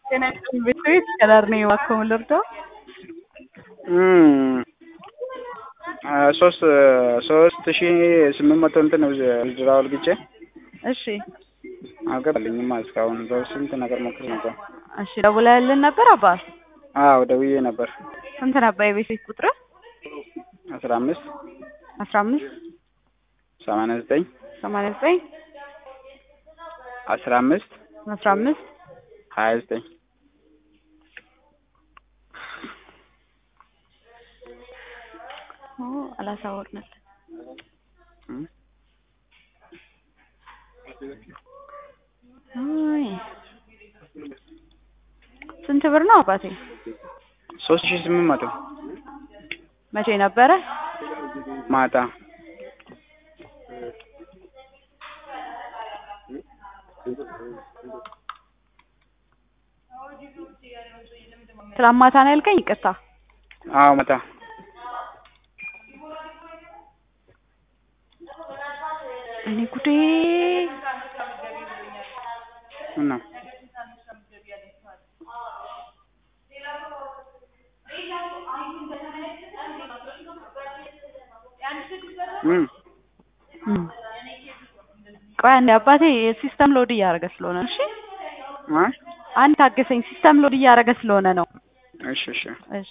ጤና ይስጥልኝ ቤተሰቤት ከዳር ነኝ እባክዎ ምን ልርዳዎ? ሶስት ሶስት ሺ ስምንት መቶ እንትን ብድር አውልግቼ እሺ አልገባልኝማ እስካሁን በስንት ነገር ሞክሬ ነበር። እሺ ደውለህልን ነበር አባ? አዎ ደውዬ ነበር። ስንት ነበር የቤት ቤት ቁጥርህ? አስራ አምስት አስራ አምስት ሰማንያ ዘጠኝ ሰማንያ ዘጠኝ አስራ አምስት አስራ አምስት ሀያ ዘጠኝ አላሳወቅንም። አይ ስንት ብር ነው አባቴ? ሶስት ሺ ስምንት መቶ መቼ ነበረ? ማታ ትናንት ማታ ነው ያልከኝ? ይቅርታ አዎ ማታ እኔ ጉዴ ምነው እም ቆይ አንዴ አባቴ ሲስተም ሎድ እያደረገ ስለሆነ ነው። እሺ አ አንድ ታገሰኝ፣ ሲስተም ሎድ እያደረገ ስለሆነ ነው። እሺ እሺ እሺ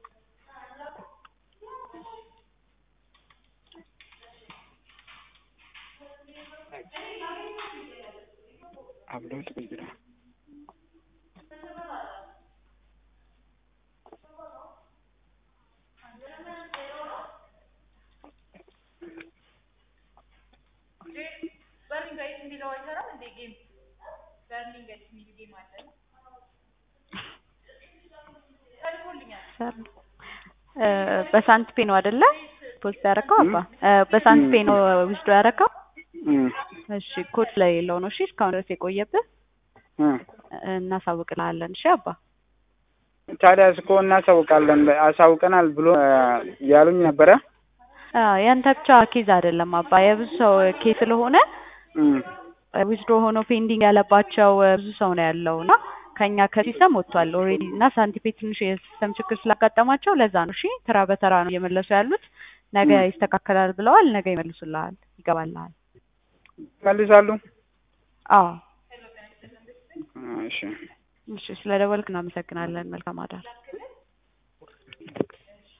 አብሎት ቁጅራ በሳንት ፔ ነው አይደለ? ፖስት ያደረከው አባ በሳንት ፔ ነው ዊዝዶ ያደረከው? እም እሺ ኮድ ስለሌለው ነው። እሺ እስካሁን ድረስ የቆየብህ እም እናሳውቅልሃለን። እሺ አባ ታዲያስ እኮ እናሳውቃለን አሳውቀናል ብሎ ያሉኝ ነበረ። አዎ ያንተ ብቻ ኬዝ አይደለም አባ የብዙ ሰው ኬዝ ስለሆነ እም ዊዝድሮ ሆኖ ፔንዲንግ ያለባቸው ብዙ ሰው ነው ያለው እና ከኛ ከሲስተም ወጥቷል ኦልሬዲ እና ሳንቲፔ ትንሽ የሲስተም ችግር ስላጋጠማቸው ለዛ ነው። እሺ ተራ በተራ ነው እየመለሱ ያሉት። ነገ ይስተካከላል ብለዋል። ነገ ይመልሱልሃል፣ ይገባልሃል። መልሳሉ። አዎ እሺ እሺ፣ ስለ ደወልክ እናመሰግናለን። መልካም አዳር።